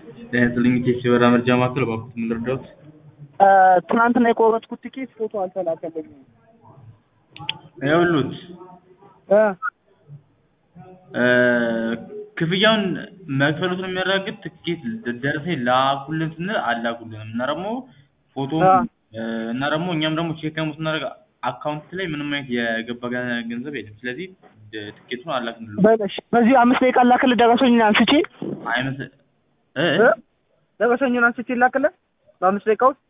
ጤና ይስጥልኝ ኢቴክስ የበረራ መረጃ ማዕከል እባክዎት ምን ልርዳዎት? ትናንትና የቆረጥኩት ቲኬት ፎቶ አልተላከልኝም። ይኸውልዎት እ እ ክፍያውን መክፈሎትን የሚያረጋግጥ ትኬት ደረሰኝ ላኩልን ስንል አልላኩልንም እና ደግሞ ፎቶም አ እና ደግሞ እኛም ደግሞ ቼክ ደግሞ ስናደርግ አካውንት ላይ ምንም አይነት የገባ ገ- ገንዘብ የለም። ስለዚህ ድ- ትኬቱን አልላክንልዎትም። በለሽ በዚህ አምስት ደቂቃ ላክልህ ደረሰኙን አንስቼ አይመስል እ እ ደረሰኙን አንስቼ ላክልህ በአምስት ደቂቃ ውስጥ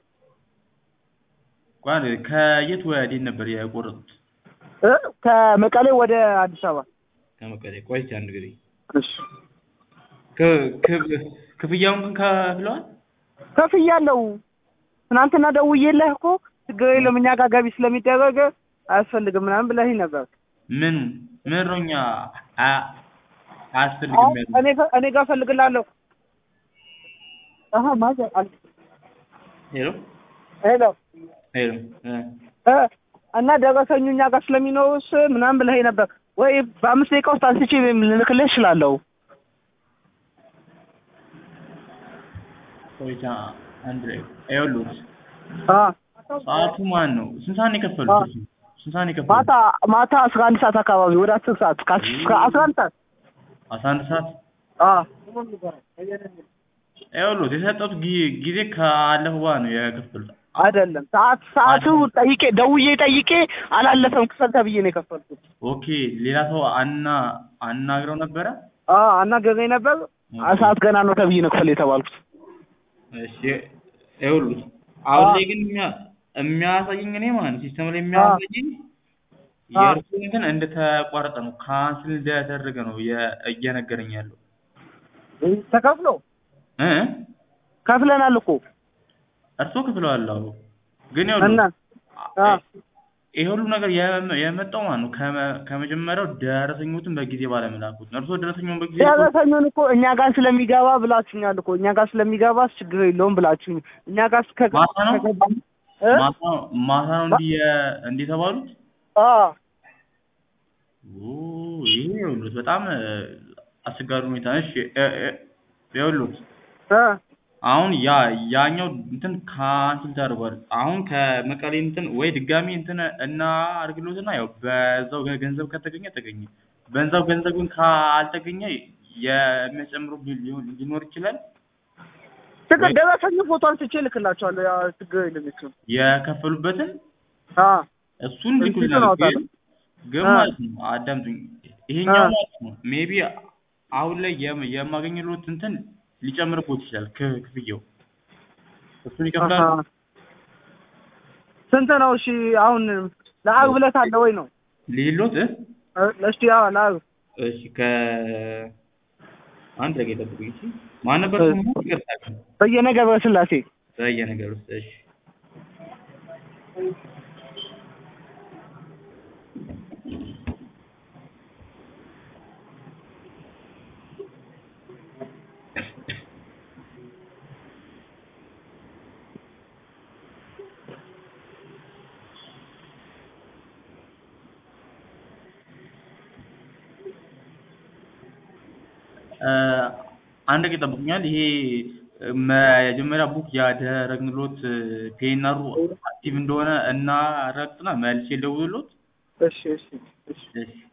ቆይ አንዴ፣ ከየት ወዴት ነበር የቆረጡት? እ ከመቀሌ ወደ አዲስ አበባ ከመቀሌ። ቆይ እስኪ አንድ ጊዜ እሺ ክ- ክፍ- ክፍያውን ግን ከፍለዋል? ከፍያለሁ። ትናንትና ደውዬልህ እኮ ችግር የለም እኛ ጋር ገቢ ስለሚደረግ አያስፈልግም ምናምን ብለኸኝ ነበር። ምን ምን ነው እኛ አ- አያስፈልግም አሁን ያሉት? እኔ ጋ- እኔ ጋር እፈልግልሃለሁ። አሀ ማዘር አል ሄሎ ሄሎ ሄሎ እ እ እና ደረሰኙ እኛ ጋር ስለሚኖርስ ምናምን ብለኸኝ ነበር ወይ በአምስት ደቂቃ ውስጥ አንስቼ ልልክልህ እችላለሁ። ቆይታ አንድ ላይ ይኸውልዎት አ ሰዓቱ ማን ነው? ስንት ሰዓት ነው የከፈሉት? አ- እሱ? ስንት ሰዓት ነው የከፈሉት? ማታ ማታ አስራ አንድ ሰዓት አካባቢ ወደ አስር ሰዓት ከአስራ አንድ ሰዓት አስራ አንድ ሰዓት አ ይኸውልዎት የሰጠሁት ጊ- ጊዜ ካለፈ በኋላ ነው የከፈሉት። አይደለም ሰዓት ሰዓቱ ጠይቄ ደውዬ ጠይቄ አላለፈም ክፈል ተብዬ ነው የከፈልኩት። ኦኬ ሌላ ሰው አና አናግረው ነበረ? አ አናገረኝ ነበር አ ሰዓት ገና ነው ተብዬ ነው ክፈል የተባልኩት። እሺ ይኸውልዎት አሁን አ ላይ ግን የሚያ- የሚያሳየኝ እኔ ማለት ነው ሲስተም ላይ የሚያሳየኝ አ የእርሱ እንትን እንደተቋረጠ ነው ካንስል እንደተደረገ ነው የ- እየነገረኝ ያለው ተከፍሎ እ ከፍለናል እኮ እርሶ ክፍለዋል አዎ ግን እና ይኸውልዎት አ ይሄ ሁሉ ነገር የመ- የመጣው ማለት ነው ከመ- ከመጀመሪያው ደረሰኞትን በጊዜ ባለመላኩት ነው። እርሶ ደረሰኙን በጊዜ ልኮ ደረሰኙን እኮ እኛ ጋር ስለሚገባ ብላችሁኛል እኮ እኛ ጋር ስለሚገባ ችግር የለውም ብላችሁኝ እኛ ጋር እስከ ማታ ነው ከገባ እ ማታ ማታ ነው እንዲህ የ- እንዲህ የተባሉት? አ ኦ ይሄ ይኸውልዎት በጣም እ፣ አስቸጋሪ ሁኔታ ነው። እሺ እ- እ- ይኸውልዎት እ አሁን ያ ያኛው እንትን ካንስል ተደርጓል። አሁን ከመቀሌ እንትን ወይ ድጋሚ እንትን እና አድርግሎትና ያው በዛው ገ- ገንዘብ ከተገኘ ተገኘ። በዛው ገንዘብ ግን ካልተገኘ የሚያጨምሩ ሊ- ሊሆን ሊኖር ይችላል። ችግር ወይ ደረሰኙ ፎቶ አንስቼ እልክላችኋለሁ። ያ ችግር የለም እሱ የከፈሉበትን አ እሱን ሪሲቱን ልኩልናል። ግን አወጣለሁ። ግን አ ማለት ነው አዳምጡኝ። አ ይሄኛው ማለት ነው ሜቢ አሁን ላይ የም- የማገኝሎት እንትን ሊጨምርቦት ይችላል ክ- ክፍያው እሱን አሀ ይከፍላሉ። ስንት ነው? እሺ አሁን ለአርብ ዕለት አለ ወይ ነው? ሌሎት እ እ እስቲ አዎ ለአርብ እሺ ከ አንድ ደቂቃ ጠብቁኝ። እሺ ማን ነበር እ ስሙ? ይቅርታ በየነ ገብረ ስላሴ በየ ነገር ውስጥ እሺ እ፣ አንድ ደቂቃ ጠብቁኛል። ይሄ እ፣ መጀመሪያ ቡክ ያደረግንሎት ፔናሩ አክቲቭ እንደሆነ እናረጋግጥና መልሼ ልደውልሎት። እሺ እሺ እሺ እሺ